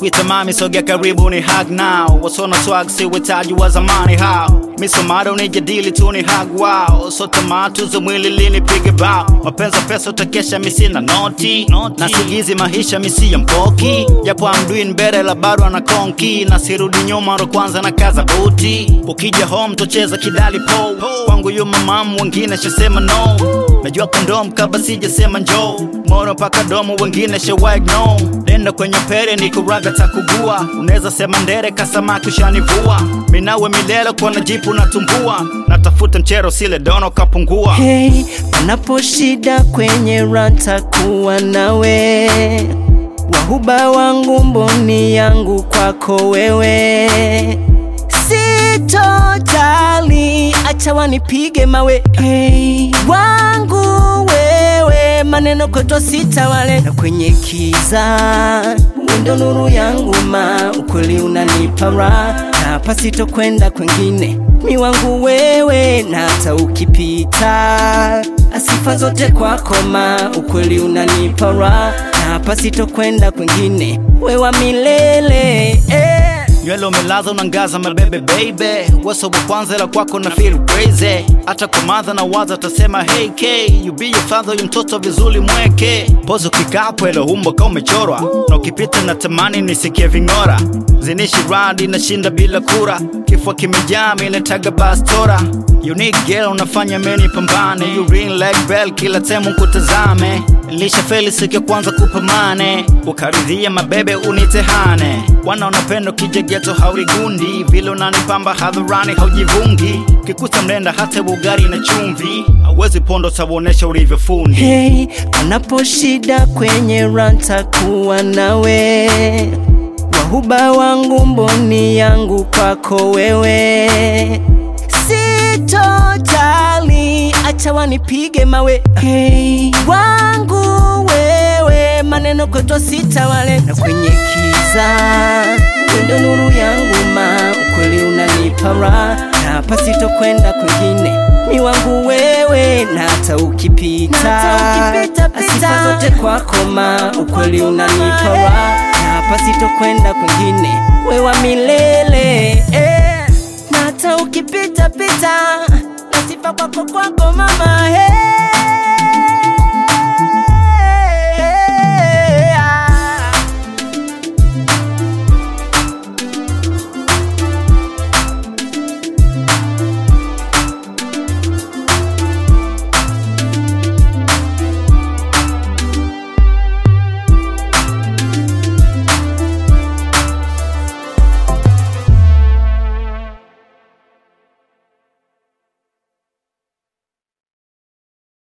wanakuita mami sogea karibu ni hug now wasona swag si wetaji wa zamani hao misomada unijadili tu ni hug wow so tamaa tuzo mwili lini pige bao mapenzi pesa utakesha misina noti na sigizi maisha misi ya mpoki japo amduin mbele la bado ana konki na sirudi nyuma ndo kwanza na kaza buti ukija home tocheza kidali po kwangu yu mamamu wengine shasema no najua kondom kabla sijasema njoo moro mpaka domo wengine shawag no nenda kwenye pere ni kuraga takugua unaweza sema ndere kasamaki ushanivua minawe milele kwa jipu natumbua natafuta mchero sile dono kapungua Hey, panapo shida kwenye ranta kuwa nawe wahuba wangu mboni yangu kwako wewe sitojali acha wanipige mawe hey, wangu wewe maneno kwetu sitawale na kwenye kiza wendo nuru yangu ma ukweli unanipa raha na hapa sitokwenda kwengine mi wangu wewe na hata ukipita asifa zote kwako ma ukweli unanipa raha na hapa sitokwenda kwengine wewa milele eh. nywele umelaza unangaza mabebe baby weso wa kwanza ila kwako na feel crazy hata kwa madha na waza tasema hey k you be your father yu mtoto vizuri mweke pozo kikapo ilo umbo ka umechorwa na ukipita na tamani nisikie ving'ora zinishi radi nashinda bila kura kifua kimejaa minetaga bastora unique girl unafanya meni pambane you ring like bell kila temu kutazame lisha feli siku ya kwanza kupamane ukaridhia mabebe unitehane wana unapenda ukija geto haurigundi vile unanipamba hadharani haujivungi kikuta mlenda hata bugari na chumvi hauwezi pondo tawonesha ulivyofundi Hey, panapo shida kwenye ranta kuwa nawe wahuba wangu mboni yangu kwako wewe sitojali acha wanipige mawe hey, wangu wewe maneno kwetu sitawale na kwenye kiza wendo nuru yangu ma ukweli unanipa raha na hapa sitokwenda kwengine mi wangu wewe na hata ukipita asifa zote kwako ma ukweli unanipa raha na hapa sitokwenda kwengine wewa milele eh. na hata ukipita pita nasifa kwako kwako mama hey.